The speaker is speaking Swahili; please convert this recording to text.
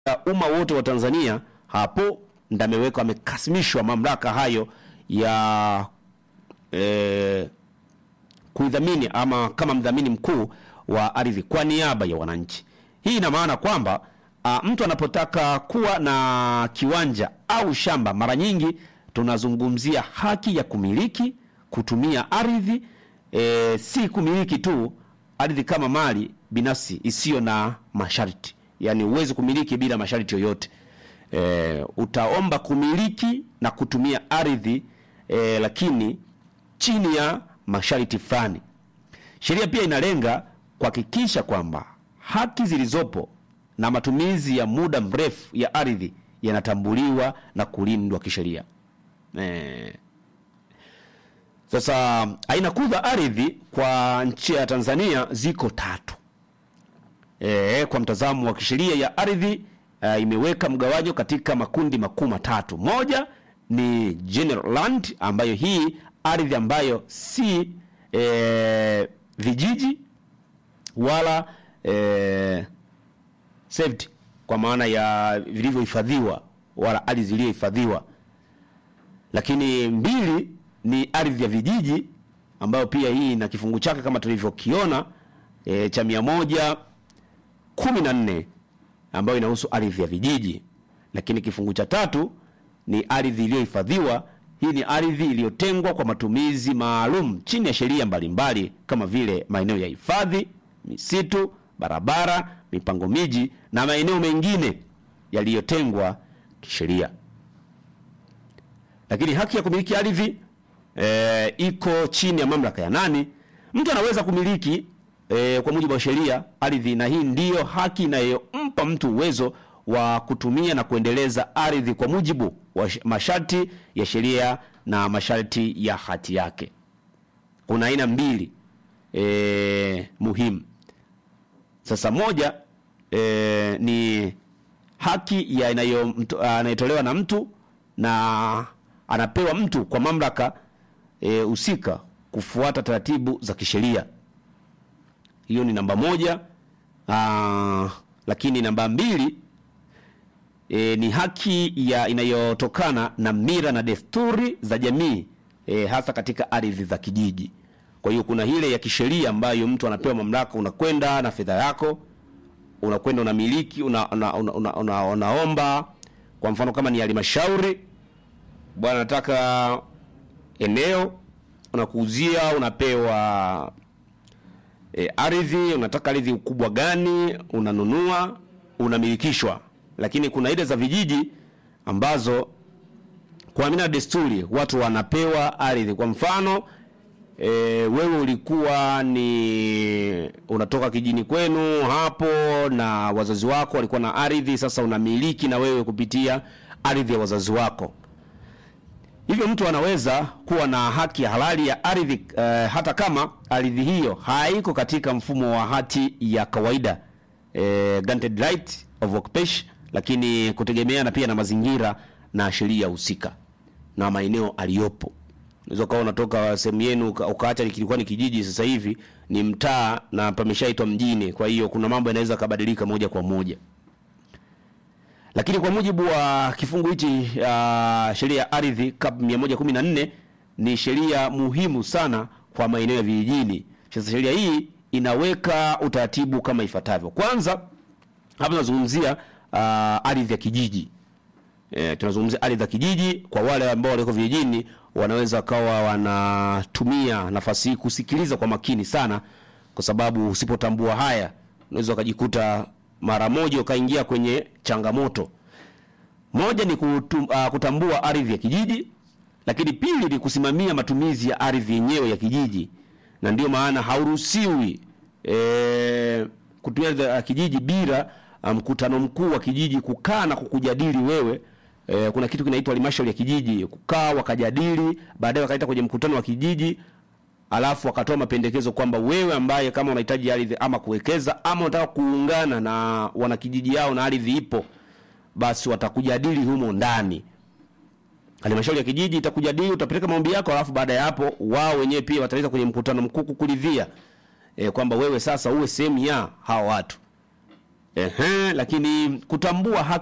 umma wote wa Tanzania, hapo ndo ameweka amekasimishwa mamlaka hayo ya eh, kuidhamini ama kama mdhamini mkuu wa ardhi kwa niaba ya wananchi. Hii ina maana kwamba a, mtu anapotaka kuwa na kiwanja au shamba, mara nyingi tunazungumzia haki ya kumiliki, kutumia ardhi e, si kumiliki tu ardhi kama mali binafsi isiyo na masharti, yaani huwezi kumiliki bila masharti yoyote. E, utaomba kumiliki na kutumia ardhi e, lakini chini ya masharti fulani. Sheria pia inalenga kuhakikisha kwamba haki zilizopo na matumizi ya muda mrefu ya ardhi yanatambuliwa na kulindwa kisheria. Eh, sasa aina kuu za ardhi kwa nchi ya Tanzania ziko tatu. E, kwa mtazamo wa kisheria ya ardhi uh, imeweka mgawanyo katika makundi makuu matatu. Moja ni general land ambayo hii ardhi ambayo si e, vijiji wala e, saved kwa maana ya vilivyohifadhiwa wala ardhi zilizohifadhiwa. Lakini mbili ni ardhi ya vijiji ambayo pia hii na kifungu chake kama tulivyokiona e, cha mia moja kumi na nne ambayo inahusu ardhi ya vijiji. Lakini kifungu cha tatu ni ardhi iliyohifadhiwa. Hii ni ardhi iliyotengwa kwa matumizi maalum chini ya sheria mbalimbali kama vile maeneo ya hifadhi, misitu, barabara, mipango miji na maeneo mengine yaliyotengwa kisheria. Lakini haki ya kumiliki ardhi e, iko chini ya mamlaka ya nani? Mtu anaweza kumiliki e, kwa mujibu wa sheria ardhi, na hii ndiyo haki inayompa mtu uwezo wa kutumia na kuendeleza ardhi kwa mujibu wa masharti ya sheria na masharti ya hati yake. Kuna aina mbili e, muhimu. Sasa moja e, ni haki ya inayotolewa na mtu na anapewa mtu kwa mamlaka husika e, kufuata taratibu za kisheria. Hiyo ni namba moja. Aa, lakini namba mbili e, ni haki ya inayotokana na mila na desturi za jamii e, hasa katika ardhi za kijiji. Kwa hiyo kuna ile ya kisheria ambayo mtu anapewa mamlaka, unakwenda na fedha yako, unakwenda unamiliki, una, una, una, una, una, unaomba kwa mfano kama ni halmashauri, bwana nataka eneo, unakuuzia, unapewa e, ardhi, unataka ardhi ukubwa gani, unanunua, unamilikishwa. Lakini kuna ile za vijiji ambazo kwa mila na desturi watu wanapewa ardhi. Kwa mfano e, wewe ulikuwa ni unatoka kijini kwenu hapo na wazazi wako walikuwa na ardhi, sasa unamiliki na wewe kupitia ardhi ya wazazi wako. Hivyo mtu anaweza kuwa na haki halali ya ardhi e, hata kama ardhi hiyo haiko katika mfumo wa hati ya kawaida e, granted right of occupation, lakini kutegemeana pia na mazingira na sheria husika na maeneo aliyopo. Unaweza ukawa unatoka sehemu yenu ukaacha kilikuwa ni kijiji, sasa hivi ni mtaa na pameshaitwa mjini. Kwa hiyo kuna mambo yanaweza kabadilika moja kwa moja, lakini kwa mujibu wa kifungu hichi uh, sheria ya ardhi kab 114 ni sheria muhimu sana kwa maeneo ya vijijini. Sasa sheria hii inaweka utaratibu kama ifuatavyo. Kwanza hapa tunazungumzia uh, ardhi ya kijiji. E, tunazungumzia ardhi za kijiji. Kwa wale ambao waliko vijijini, wanaweza wakawa wanatumia nafasi hii kusikiliza kwa makini sana, kwa sababu usipotambua haya unaweza ukajikuta mara moja ukaingia kwenye changamoto. Moja ni kutum, uh, kutambua ardhi ya kijiji, lakini pili ni kusimamia matumizi ya ardhi yenyewe ya kijiji, na ndio maana hauruhusiwi e, kutumia ardhi ya kijiji bila mkutano um, mkuu wa kijiji kukaa na kukujadili wewe. E, kuna kitu kinaitwa halmashauri ya kijiji, kukaa wakajadili, baadaye wakaita kwenye mkutano wa kijiji, alafu wakatoa mapendekezo kwamba wewe ambaye kama unahitaji ardhi ama kuwekeza ama unataka kuungana na wanakijiji yao na ardhi ipo, basi watakujadili humo ndani. Halmashauri ya kijiji itakujadili, utapeleka maombi yako, alafu baada ya hapo wao wenyewe pia wataleta kwenye mkutano mkuu kukuridhia e, kwamba wewe sasa uwe sehemu ya hawa watu Ehe, lakini kutambua haki